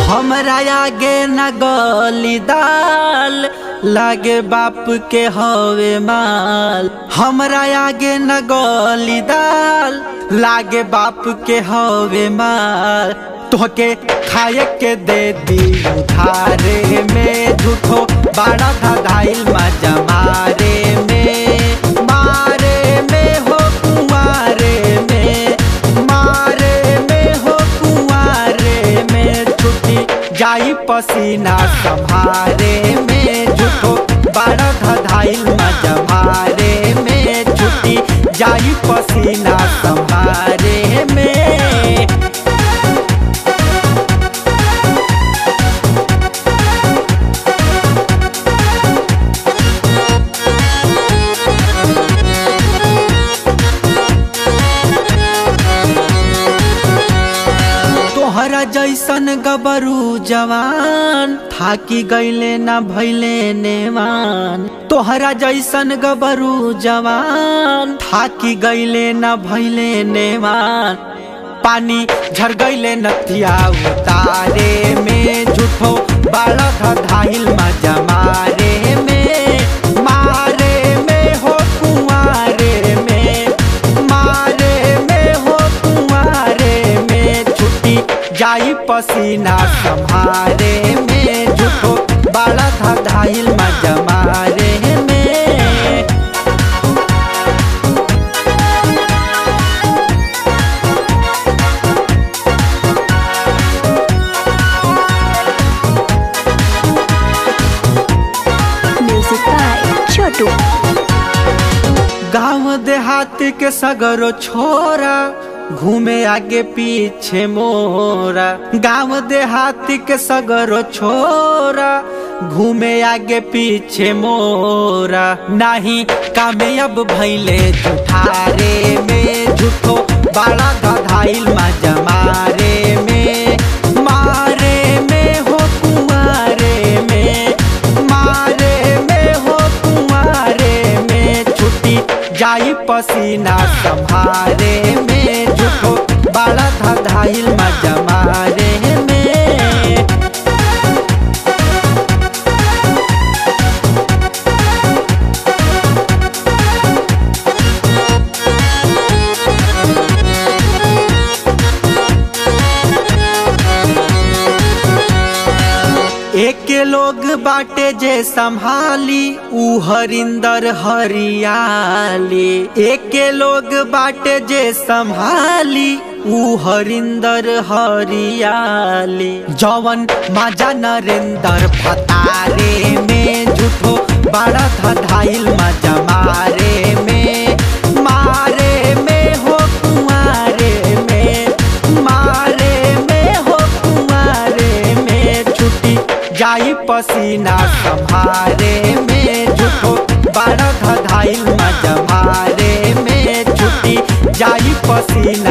हमरा आगे न गली दाल लागे बाप के हवे माल हमरा आगे न गली दाल लागे बाप के हवे माल तोहके खाए के दे दी उधारे में झूठो बड़ा धधाइल मजा मारे में मारे में हो कुआरे में मारे में हो कुआरे में छुट्टी जाई पसीना संभारे में झूठो बड़ा धधाइल मजा मारे में छुट्टी जाई पसीना संभारे में तोहरा जैसन गबरू जवान थाकी गईले न भैले नेवान तोहरा जैसन गबरू जवान थाकी गईले न भैले नेवान पानी झर गईले नथिया उतारे में झूठो बड़ा धधाइल मजा मारे में मारे में हो कुआरे में मारे में हो कुआरे में छुट्टी जाई पसीना संभारे में झूठो बड़ा धधाइल मजा मारे में Music by Chotu. गांव देहात के सगरो छोरा घूमे आगे पीछे मोरा गांव देहात के सगरो छोरा घूमे आगे पीछे मोरा नहीं कामयाब भैले जुठारे में झूठो बड़ा गधाइल मजा मारे में मारे में हो कुआरे में मारे में हो कुआरे में छुट्टी जाई पसीना संभारे में झूठो बड़ा धधाइल मजा मारे में एक लोग बाटे जे संभाली ऊ हरिंदर हरियाली एक लोग बाटे जे संभाली ऊ हरिंदर हरियाली जवन माजा नरेंद्र फतारे में झूठो बड़ा धधाइल मजा मारे में मारे में हो कुआरे में मारे में हो कुआरे में छुट्टी जाई पसीना संभारे में झूठो बड़ा धधाइल मजा मारे में छुट्टी जाई पसीना